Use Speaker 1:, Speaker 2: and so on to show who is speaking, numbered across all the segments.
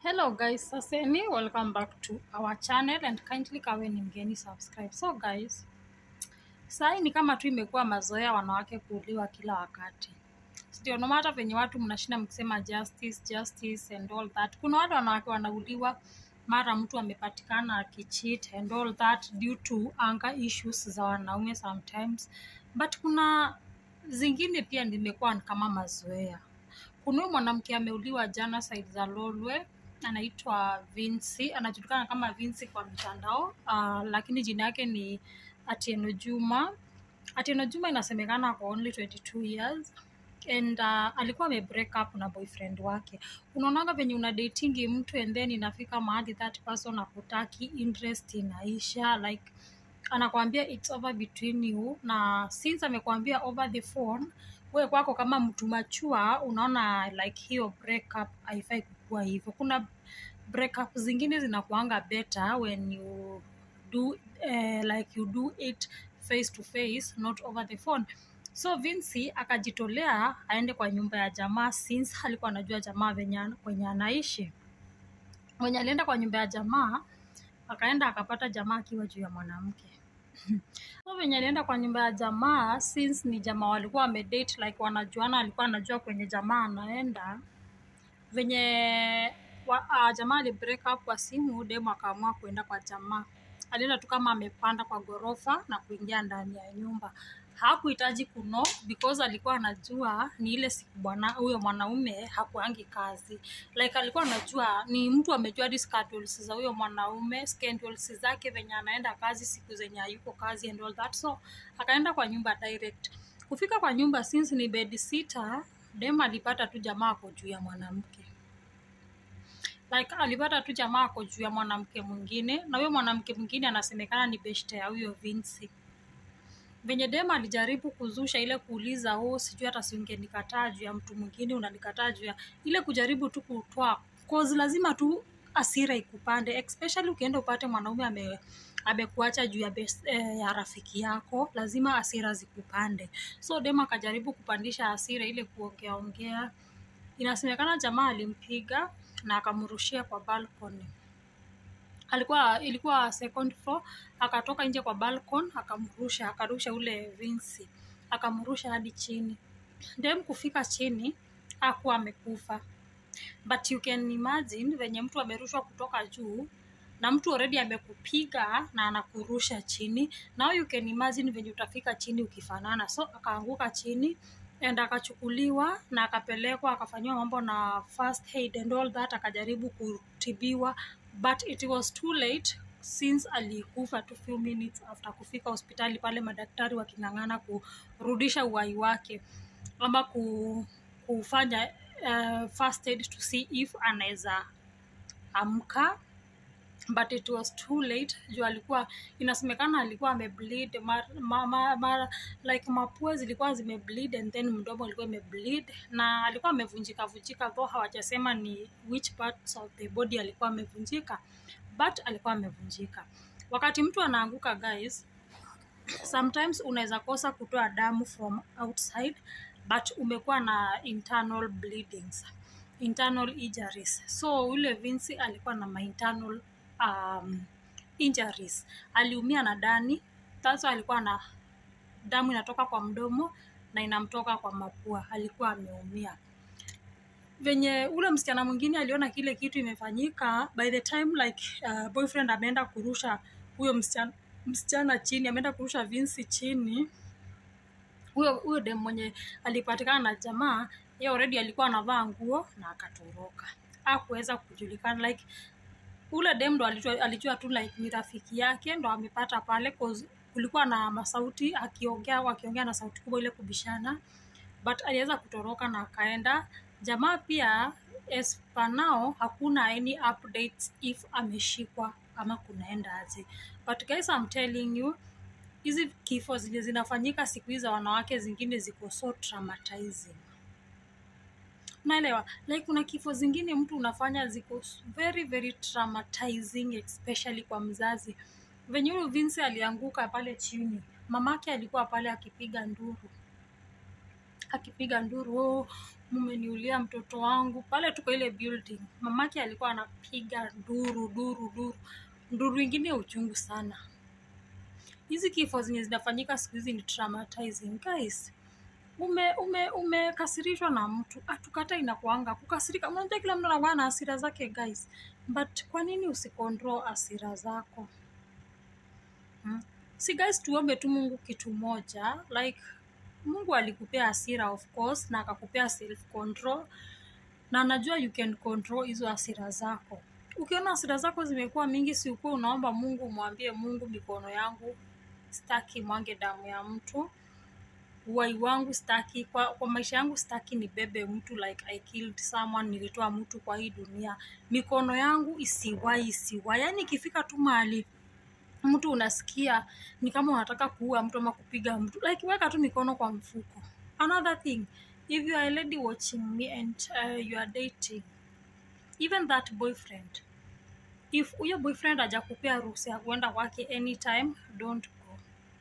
Speaker 1: Hello guys, saseni, welcome back to our channel and kindly kawe ni mgeni subscribe. So guys, sahi ni kama tu imekuwa mazoea wanawake kuuliwa kila wakati. Ndio no matter venye watu mnashinda mkisema justice, justice and all that. Kuna wale wanawake wanauliwa mara mtu amepatikana akicheat and all that due to anger issues za wanaume sometimes. But kuna zingine pia nimekuwa kama mazoea. Kuna huyu mwanamke ameuliwa jana side za Lolwe, anaitwa Vinci, anajulikana kama Vinci kwa mitandao uh, lakini jina yake ni Atieno Juma. Atieno Juma inasemekana kwa only 22 years and uh, alikuwa ame break up na boyfriend wake. Unaonanga venye una datingi mtu and then inafika mahali that person akutaki, interest inaisha like anakwambia it's over between you, na since amekwambia over the phone, wewe kwako kama mtu machua unaona like hiyo breakup haifai kukua hivyo. Kuna breakup zingine zinakuanga better when you do eh, like you do it face to face not over the phone. So Vinci akajitolea aende kwa nyumba ya jamaa since alikuwa anajua jamaa venye kwenye anaishi. Mwenye alienda kwa nyumba ya jamaa akaenda akapata jamaa akiwa juu ya mwanamke. So venye alienda kwa nyumba ya jamaa since ni jamaa walikuwa wamedate like wanajuana, alikuwa anajua kwenye jamaa anaenda venye wa, uh, jamaa ali break up kwa simu, demu akaamua kuenda kwa jamaa. Alienda tu kama amepanda kwa ghorofa na kuingia ndani ya nyumba. Hakuhitaji kuno because alikuwa anajua ni ile siku bwana huyo mwanaume hakuangi kazi. Like alikuwa anajua ni mtu amejua hadi schedules za huyo mwanaume, schedules zake venye anaenda kazi, siku zenye hayuko kazi and all that. So akaenda kwa nyumba direct. Kufika kwa nyumba since ni bed sitter, dem alipata tu jamaa ako juu ya mwanamke like alipata tu jamaa ako juu ya mwanamke mwingine, na huyo mwanamke mwingine anasemekana ni beshte ya huyo Vinci. Venye dem alijaribu kuzusha ile kuuliza, oh, sijui hata si ungenikataa juu ya mtu mwingine, unanikataa juu ya ile kujaribu tu kutoa cause, lazima tu asira ikupande, especially ukienda upate mwanaume ame amekuacha juu ya, best, eh, ya rafiki yako, lazima asira zikupande. So dem akajaribu kupandisha asira ile kuongea ongea inasemekana jamaa alimpiga na akamrushia kwa balcony. Alikuwa ilikuwa second floor, akatoka nje kwa balcony akamrusha, akarusha ule Vinci, akamrusha hadi chini. Dem kufika chini hakuwa amekufa, but you can imagine venye mtu amerushwa kutoka juu na mtu already amekupiga na anakurusha chini. Now you can imagine venye utafika chini ukifanana. So akaanguka chini and akachukuliwa na akapelekwa akafanyiwa mambo na first aid and all that, akajaribu kutibiwa but it was too late since alikufa tu few minutes after kufika hospitali pale, madaktari waking'ang'ana kurudisha uhai wake ama ku, kufanya uh, first aid to see if anaweza amka but it was too late juu alikuwa inasemekana alikuwa amebleed mar, ma, ma, ma, like mapua zilikuwa zimebleed and then mdomo ulikuwa imebleed na alikuwa amevunjika vunjika though hawajasema ni which parts of the body alikuwa amevunjika but alikuwa amevunjika wakati mtu anaanguka guys sometimes unaweza kosa kutoa damu from outside but umekuwa na internal bleedings internal injuries so ule Vinci alikuwa na ma internal um, injuries aliumia na ndani sasa alikuwa na damu inatoka kwa mdomo na inamtoka kwa mapua alikuwa ameumia venye ule msichana mwingine aliona kile kitu imefanyika by the time like uh, boyfriend ameenda kurusha huyo msichana, msichana chini ameenda kurusha Vinci chini huyo huyo dem mwenye alipatikana na jamaa ye already alikuwa anavaa nguo na akatoroka hakuweza kujulikana like ule dem ndo alijua, alijua tu like ni rafiki yake ndo amepata pale cause kulikuwa na masauti akiongea wakiongea na sauti kubwa ile kubishana but aliweza kutoroka na akaenda jamaa pia as per now hakuna any updates if ameshikwa ama kunaenda aje but guys I'm telling you hizi kifo zenye zinafanyika siku hizi za wanawake zingine ziko so traumatizing naelewa like kuna kifo zingine mtu unafanya ziko very very traumatizing especially kwa mzazi venye huyu Vinci alianguka pale chini mamake alikuwa pale akipiga nduru akipiga nduru oh, mumeniulia mtoto wangu pale tuko ile building mamake alikuwa anapiga duru duru duru nduru ingine ya uchungu sana hizi kifo zenye zinafanyika siku hizi ni traumatizing guys ume ume umekasirishwa na mtu atukata inakuanga kukasirika unajua kila mtu anakuwa na hasira zake guys but kwa nini usikontrol hasira zako hmm? si guys tuombe tu mungu kitu moja like mungu alikupea hasira of course na akakupea self control na anajua you can control hizo hasira zako ukiona hasira zako zimekuwa mingi si ukuwa unaomba mungu umwambie mungu mikono yangu staki mwange damu ya mtu uwai wangu staki kwa, kwa maisha yangu staki nibebe mtu like i killed someone nilitoa mtu kwa hii dunia mikono yangu isiwai isiwai yaani ikifika tu mahali mtu unasikia ni kama unataka kuua mtu ama kupiga mtu like weka tu mikono kwa mfuko another thing if you are a lady watching me and uh, you are dating even that boyfriend if huyo boyfriend hajakupea ruhusa ya kuenda kwake anytime don't go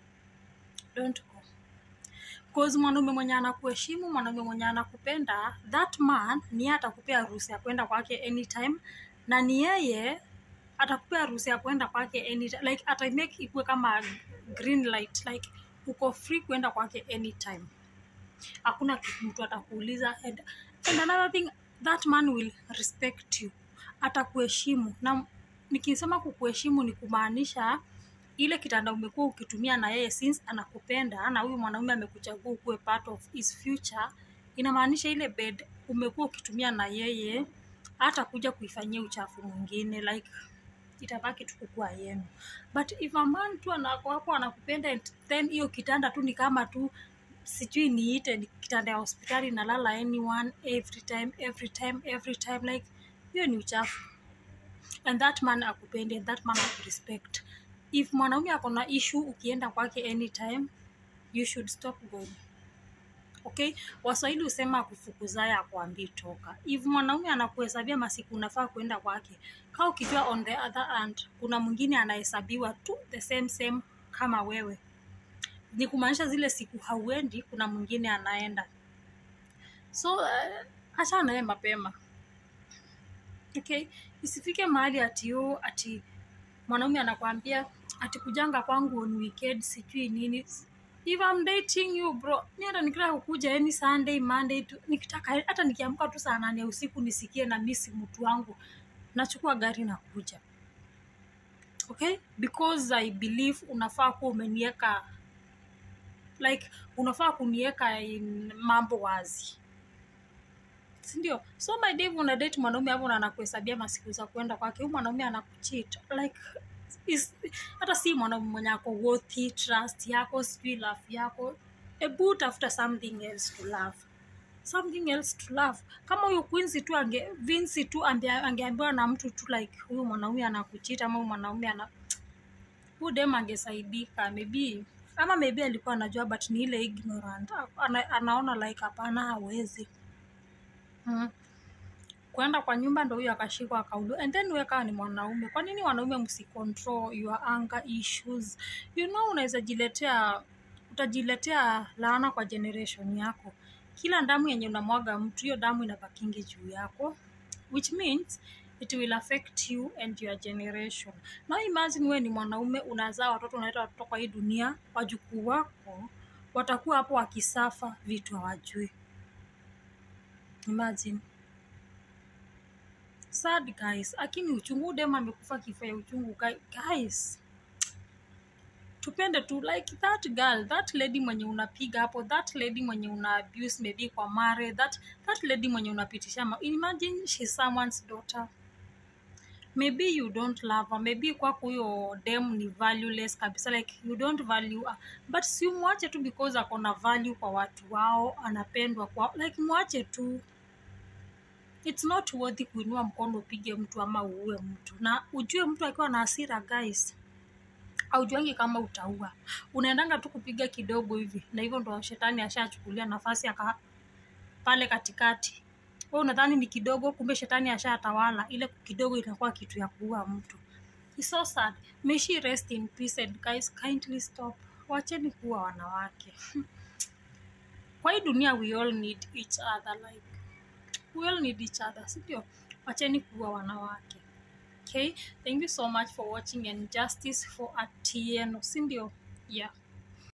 Speaker 1: don't go cause mwanaume mwenye anakuheshimu mwanaume mwenye anakupenda that man ni yeye atakupea ruhusa ya kwenda kwake anytime na ni yeye atakupea ruhusa ya kwenda kwake anytime like atamake ikuwe kama green light like uko free kwenda kwake anytime hakuna kitu mtu atakuuliza and, and another thing that man will respect you atakuheshimu na nikisema kukuheshimu ni kumaanisha ile kitanda umekuwa ukitumia na yeye since anakupenda na huyu mwanaume amekuchagua ukuwe part of his future inamaanisha ile bed umekuwa ukitumia na yeye hata kuja kuifanyia uchafu mwingine like itabaki tu kukua yenu but if a man tu anako hapo anakupenda and then hiyo kitanda tu ni kama tu sijui niite ni kitanda ya hospitali nalala anyone every time every time every time like hiyo ni uchafu and that man akupende and that man akurespect if mwanaume ako na issue ukienda kwake anytime you should stop going okay waswahili husema akufukuzaye akuambii toka if mwanaume anakuhesabia masiku unafaa kuenda kwake kaa ukijua on the other hand kuna mwingine anahesabiwa tu the same same kama wewe ni kumaanisha zile siku hauendi kuna mwingine anaenda so uh, acha naye mapema okay isifike mahali ati yo ati mwanaume anakwambia ati kujanga kwangu on weekend sijui nini if I'm dating you bro mi hata nikitaka kukuja any sunday monday tu, nikitaka hata nikiamka tu saa nane ya usiku nisikie na misi mtu wangu nachukua gari na kuja okay because i believe unafaa kuwa umenieka like unafaa kunieka in mambo wazi sindio so my day una date mwanaume hapo na anakuhesabia masiku za kwenda kwake huyu mwanaume anakuchit like is, hata si mwanaume mwenye ako worthy trust yako sijui love yako ebu tafuta something else to love something else to love kama huyu Quincy tu ange Vinci tu ambe- angeambiwa na mtu tu like huyu mwanaume anakuchita ama huyu mwanaume ana huyu dem angesaidika maybe ama maybe alikuwa anajua but ni ile ignorant ana, anaona like hapana hawezi mm. kwenda kwa nyumba ndo huyo akashikwa akauliwa and then wewe kama ni mwanaume kwa nini wanaume msicontrol your anger issues you know unaweza jiletea utajiletea laana kwa generation yako kila damu yenye unamwaga mtu hiyo damu inabakingi juu yako which means it will affect you and your generation now imagine wewe ni mwanaume unazaa watoto unaleta watoto kwa hii dunia wajukuu wako watakuwa hapo wakisafa vitu hawajui imagine sad guys lakini uchungu dem amekufa kifo ya uchungu Guy- guys tupende tu like that girl that lady mwenye unapiga hapo that lady mwenye una abuse maybe kwa mare that, that lady mwenye unapitisha ma- imagine she's someone's daughter maybe you don't love her maybe kwako huyo dem ni valueless kabisa like you don't value her. but si mwache tu because ako na value kwa watu wao anapendwa kwa like mwache tu it's not worthy kuinua mkono upige mtu ama uue mtu na ujue mtu akiwa na hasira guys aujuangi kama utaua unaendanga tu kupiga kidogo hivi na hivyo ndo shetani ashachukulia nafasi aka pale katikati we unadhani ni kidogo kumbe shetani ashatawala ile kidogo inakuwa kitu ya kuua mtu It's so sad may she rest in peace and guys kindly stop wacheni kuwa wanawake kwa hii dunia we all need each other like we all need each other sindio wacheni kuwa wanawake okay thank you so much for watching and justice for atieno sindio yeah